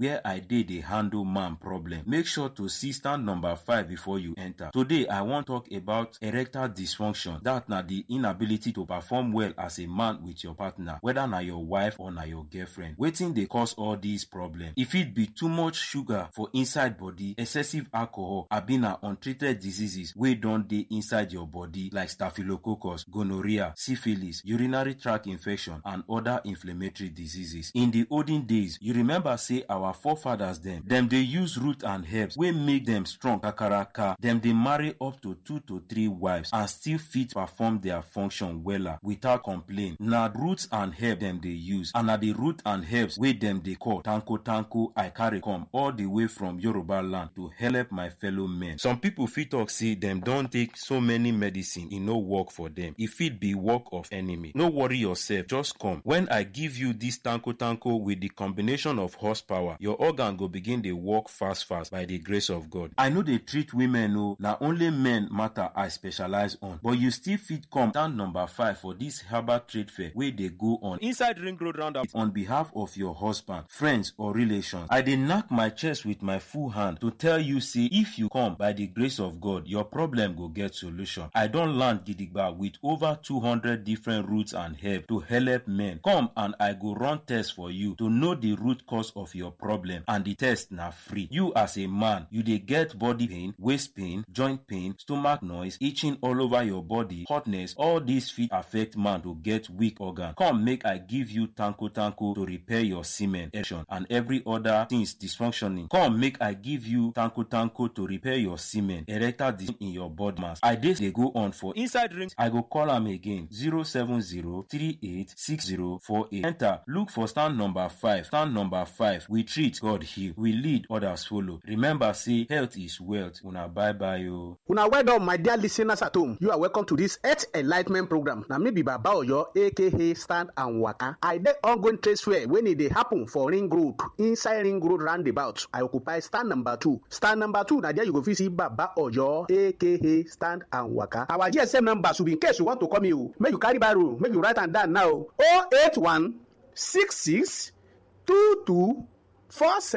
where i dey dey handle man problem make sure to see stand number five before you enter today i wan talk about erectile dysfunction that na the inability to perform well as a man with your partner whether na your wife or na your girlfriend wetin dey cause all these problems e fit be too much sugar for inside body excessive alcohol abi na untreated diseases wey don dey inside your body like staphylococcus gonorrhea syphilis urinary tract infection and other inflammatory diseases in the olden days you remember say our forefathers dem dem dey use root and herbs wey make dem strong kakaraka dem dey marry up to two to three wives and still fit perform their function wella without complain na roots and herbs dem dey use and na the root and herbs wey dem dey call tanko tanko i carry come all the way from yoruba land to help my fellow men some people fit talk say dem don take so many medicine e no work for dem e fit be work of enemy no worry yourself just come when i give you this tanko tanko with the combination of horsepower your organ go begin dey work fast fast by the grace of god i no dey treat women o na only men matter i specialize on but you still fit come stand number five for this herbal trade fair wey dey go on inside ring road roundabout on behalf of your husband friends or relations i dey knack my chest with my full hand to tell you say if you come by the grace of god your problem go get solution i don land gidigba with over two hundred different roots and herbs to help men come and i go run test for you to know the root cause of your problem and the test na free you as a man you dey get body pain waist pain joint pain stomach noise itching all over your body hotness all these fit affect man to get weak organ come make i give you tanko tanko to repair your semen erection and every other things dysfunctioning come make i give you tanko tanko to repair your semen erectile dysfunction in your body mass i dey dey go on for inside ring i go call am again zero seven zero three eight six zero four eight enter look for stand number five stand number five we treat god heal we lead others follow remember say health is wealth una bye bye o. una well done my dear listeners at home you are welcome to this health enlightment program na me be baba oyo aka stand and waka i dey ongoing trade fair wey e dey happen for ring road inside ring road roundabout i occupy stand number two stand number two na there you go fit see baba oyo aka stand and waka our gsm number should be in case you want to call me o make you carry biro make you write am down now o eight one six six two two four seven.